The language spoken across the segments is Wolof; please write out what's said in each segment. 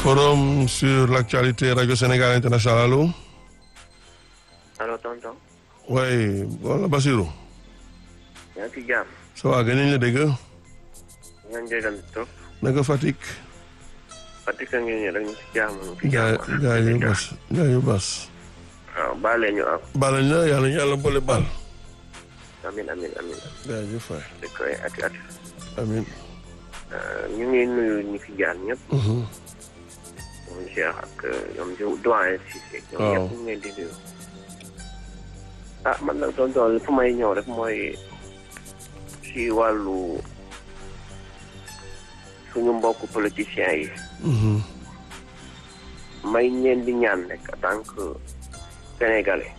forum sur l'actualité Radio Sénégal International allo. allo tonton. oui wala Basirou. yaa ngi ci jàmm. ça va gën nañ la dégg. ñaan jégal trop. naka Fatick. Fatick a ngi nii rek ñu ci jàmm. ñu ci gaa jàmm gaa yu bas gaa yu bas. waaw baale ñu am. baal nañ la yàlla ñu yàlla boole baal. amin amin amin jaajëf waay di koy ati ati. amiin. ñu ngi nuyu ñi fi jaar ñëpp. ñoom Cheikh ak ñoom doyen Cissé. ñoom waaw ñëpp ñu ngi leen di nuyu. ah man nag tonton fu may ñëw rek mooy ci wàllu suñu mbokk politiciens yi. may ñeen di ñaan rek en tant que sénégalais.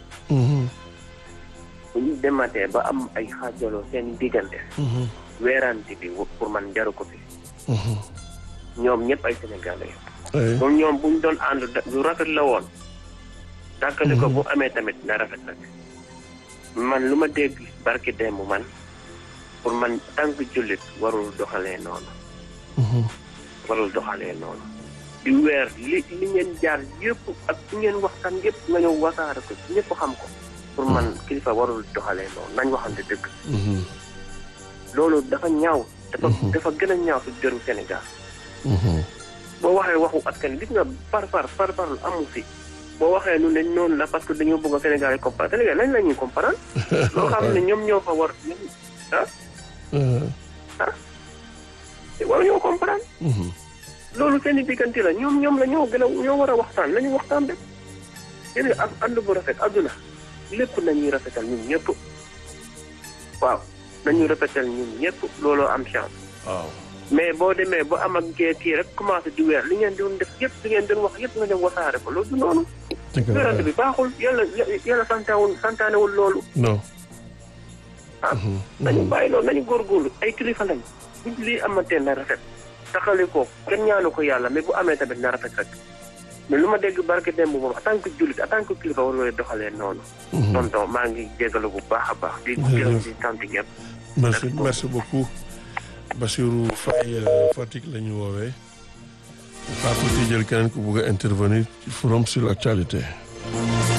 bu ñu dematee ba am ay xaajaloo seen diggante. weerante bi pour man jaru ko fi. ñoom ñëpp ay sénégalais. ay moom ñoom bu ñu doon ànd da- lu rafet la woon. dàkkali ko bu amee tamit na rafet nag. man lu ma dégg barki démb man pour man tànk jullit warul doxalee noonu. warul doxalee noonu. di weer li li ngeen jaar yëpp ak li ngeen waxtaan yëpp nga ñëw wasaare ko ñëpp xam ko. pour man kilifa warul doxalee noonu nañ waxante dëgg. loolu dafa ñaaw. dafa dafa gën a ñaaw su jëru Sénégal. boo waxee waxu askan gis nga par par par par amu fi. boo waxee nu ne noonu la parce que dañoo bëgg a Sénégal yi comprendre Sénégal lañ la ñuy comprendre. loo xam ne ñoom ñoo fa war ah war ñoo comprendre. loolu seen i diggante la ñoom ñoom la ñoo gën a ñoo war a waxtaan nañu waxtaan rek. yéen a ànd bu rafet àdduna lépp nañuy rafetal ñun ñëpp. waaw nañu rafetal ñun ñëpp looloo am chance. waaw. mais boo demee ba am ak kii kii rek commencé di weer li ngeen doon def yëpp li ngeen doon wax yëpp nga dem wasaare ko loolu du noonu. dëgg la weerante bi baaxul yàlla yàlla santaawul santaanewul loolu. non. ah nañu bàyyi loolu nañu góorgóorlu ay kilifa lañ buñ lii amatee na rafet taxali ko kenn ñaanu ko yàlla mais bu amee tamit na rafet rek mais lu ma dégg barke démb moom en tant que jullit en tant que kilifa war nga doxalee noonu. tonton maa ngi jégalu bu baax a baax. di gërëm di sant ñëpp. merci merci beaucoup Bassirou Faye euh, Fatick la ñu woowee xaar tuuti jël keneen ku bugg a intervenir ci forum sur l'actualité